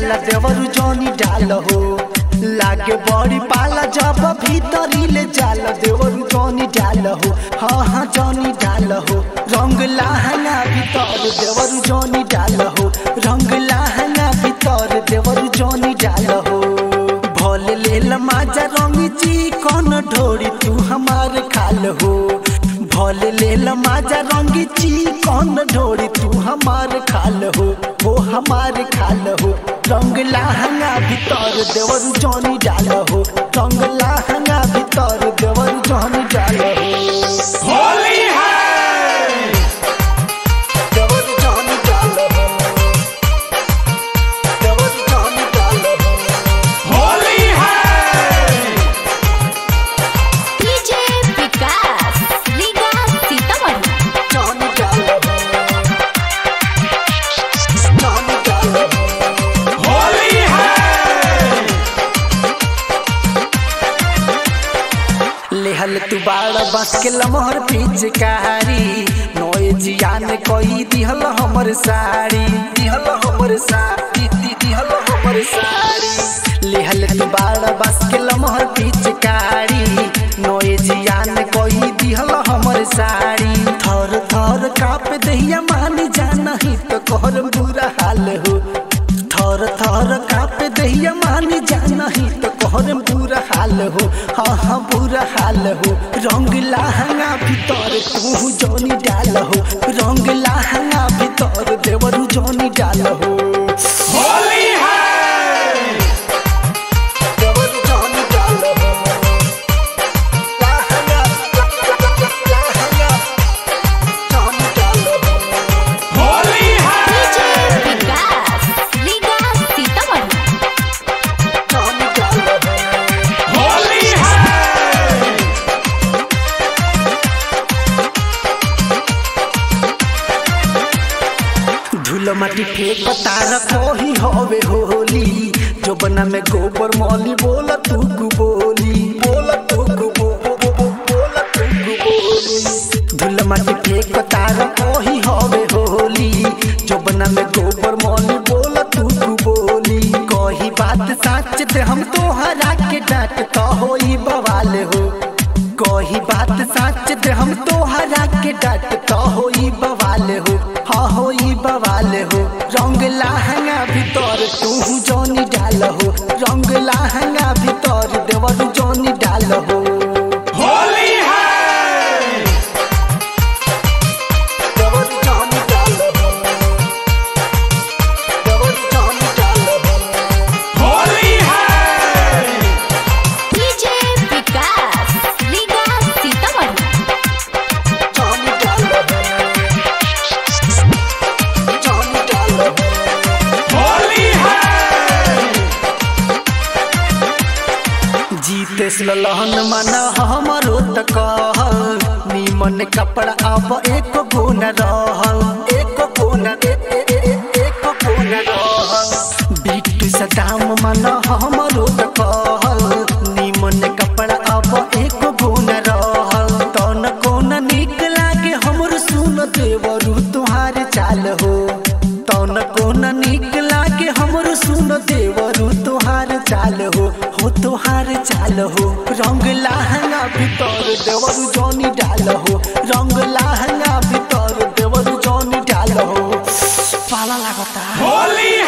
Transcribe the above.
डाल देवरु जनी डाल हो लागे बड़ी पाला जब भीतरी ले जाल देवरु जनी डाल हो हाँ हाँ जनी डाल हो रंग लाहना भीतर देवरु जनी डाल हो रंग लाहना भीतर देवरु जनी डाल हो भल लेल माजा रंगी जी कौन ढोरी तू हमार खाल हो भल लेल माजा रंगी ची कौन ढोरी तू हमार खाल हो वो हमार खाल हो रंग लाहंगा भीतर देवर जनी डाल हो रंग लाहंगा भीतर देवर जनी डाल हो होली है देवर जनी डाल हो देवर जनी डाल हो होली है डीजे विकास लीगा सीतामढ़ी जनी डाल हो जनी डाल हो होली है लेहल तू बाड़ बस के लमहर पिचकारी नोए जियान कोई दिहल हमर साड़ी दिहल हमर साड़ी दी- दिहल हमर साड़ी लेहल तू बाड़ बस के लमहर पिचकारी नोए जियान कोई दिहल हमर साड़ी थर थर काप दहिया मान जाना ही तो कहर बुरा हाल हो थर थर काप दहिया मानी जाना ही तो कहर बुरा हाल हो हाँ हाँ बुरा हाल हो रंग लाहंगा भीतर तू जोनी डाल हो रंग लाहंगा भीतर देवरू जोनी डाल हो होली है देवरू जोनी डाल हो लाहंगा लाहंगा जोनी डाल हो होली डीजे है विकास लीगा सीतामढ़ी जोनी डाल हो होली है धूल माटी फेंक तार कोही होवे होली जो बना में गोबर मौली बोला तू गु बोली बोला तू गु बो बो बो बो बोला तू गु बोली धूल माटी फेंक तार कोही होवे होली जो बना में गोबर मौली बोला तू गु बोली कोही बात सच ते हम तोहरा के डांट तो होई बवाल हो कोही बात सच ते हम तोहरा के डांट तो होई बवाल हो हाँ होई बवाल हो रंग लाहंगा भीतर तू जोनी डाल हो रंग लाहंगा भीतर देवर जोनी डाल हो होली है देवर जोनी डाल हो देवर जोनी डाल हो होली है डीजे विकास लीगा सीतामढ़ी जोनी डाल हो जोनी डाल हो होली है जीतेस लहन मन हमरो त कह निमन कपड़ा अब एक गुण रह एक गुण एक गुण रह बिट्टू सदाम मन हमरो त कह निमन कपड़ा अब एक गुण रह तन कोन निक लागे हमर सुन देवरू तुहार चाल हो तन कोन निक लागे हमर सुन देवरू तुहार चाल हो हो तुहार चाल हो रंग लाहंगा भीतर देवरू जोनी डाल हो रंग लाहंगा भीतर देवरू जोनी डाल हो पाला लागता होली